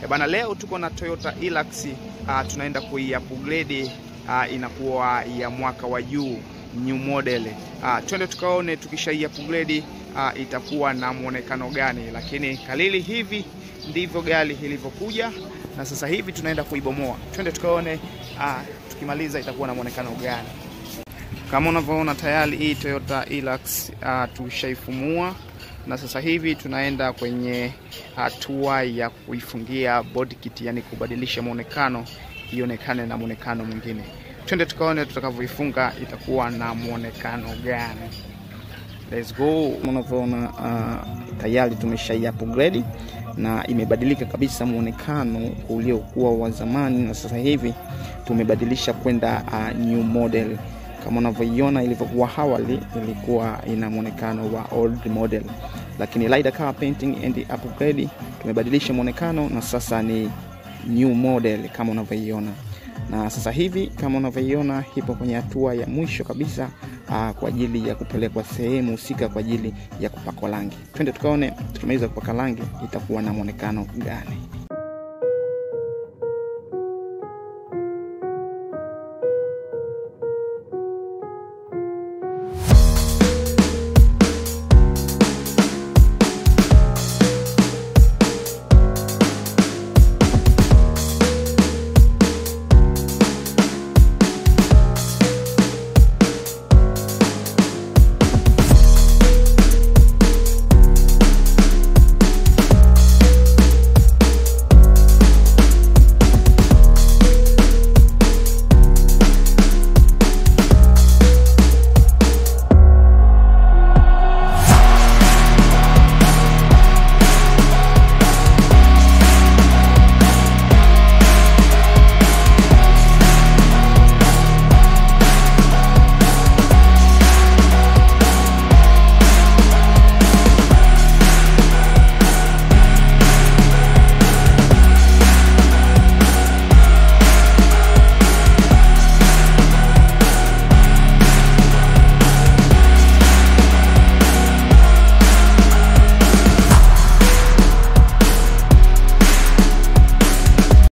E bana, leo tuko na Toyota Hilux uh, tunaenda kui-upgrade uh, inakuwa ya mwaka wa juu new model uh, twende tukaone tukisha upgrade uh, itakuwa na mwonekano gani, lakini kalili hivi ndivyo gari ilivyokuja na sasa hivi tunaenda kuibomoa. Twende tukaone uh, tukimaliza itakuwa na mwonekano gani. Kama unavyoona tayari hii Toyota Hilux uh, tushaifumua na sasa hivi tunaenda kwenye hatua ya kuifungia body kit, yani kubadilisha muonekano ionekane na muonekano mwingine. Twende tukaone tutakavyoifunga itakuwa na muonekano gani. Let's go. Unavyoona uh, tayari tumesha upgrade na imebadilika kabisa muonekano uliokuwa wa zamani, na sasa hivi tumebadilisha kwenda uh, new model kama unavyoiona ilivyokuwa awali ilikuwa ina muonekano wa old model, lakini Rider Car Painting and Upgrade tumebadilisha muonekano na sasa ni new model kama unavyoiona. Na sasa hivi kama unavyoiona ipo kwenye hatua ya mwisho kabisa aa, kwa ajili ya kupelekwa sehemu husika kwa ajili ya kupakwa rangi. Twende tukaone tukimaliza kupaka rangi itakuwa na muonekano gani.